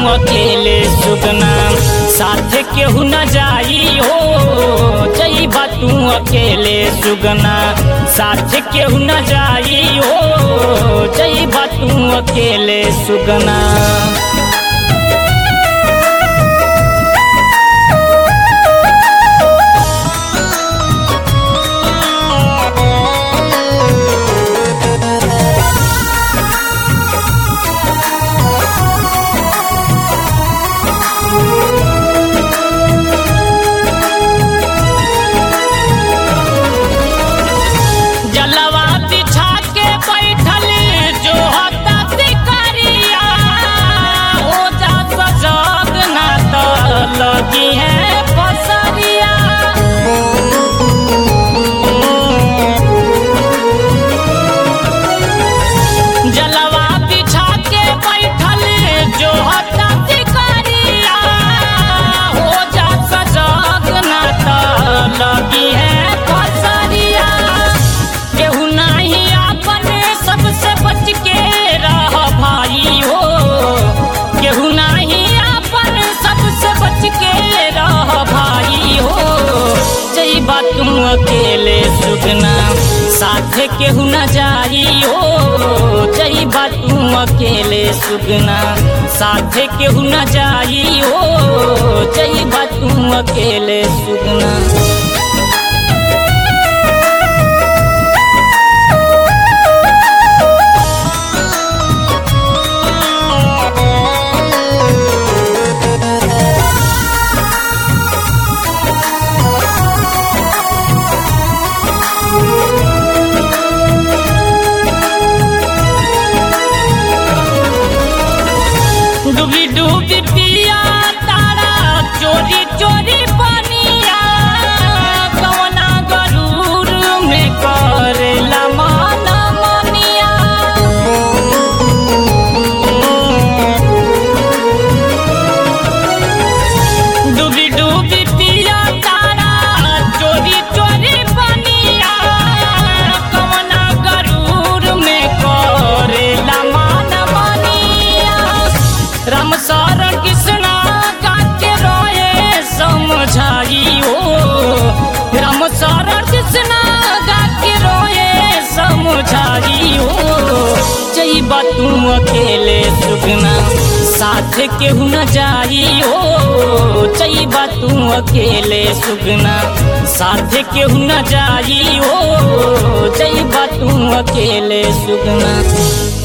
अकेले सुगना साथ केहू न जाई हो जईबा तू अकेले सुगना साथ केहू न जाई हो जईबा तू अकेले सुगना जलवा बिछा के बैठल जो हता शिकारिया हो जा सजग ना तो लगी है फसरिया जलवा बिछा के बैठल जो हता शिकारिया हो जा सजग ना तो लगी है फसरिया केहू नाही अपने सबसे बच के रह भाई हो केहू नाही अपन सबसे बच के रह भाई हो जईबा तुम अकेले सुगना साथ केहू न जाई हो जईबा तुम अकेले सुगना साथ केहू न जाई हो जईबा तुम अकेले सुगना डूबी डूबी पिया तारा चोरी चोरी बनिया कवना गरूर में करेला मन मनिया डूबी डूबी पिया तारा चोरी चोरी बनिया कवना गरूर में करेला मन मनिया राम सारण कृष्णा गाके रोए समझाई हो राम सारण कृष्णा गाके रोए समझाई हो जईबा तू अकेले सुगना साथ केहू न जाई हो जईबा तू अकेले सुगना साथ केहू न जाई हो जईबा तू अकेले सुगना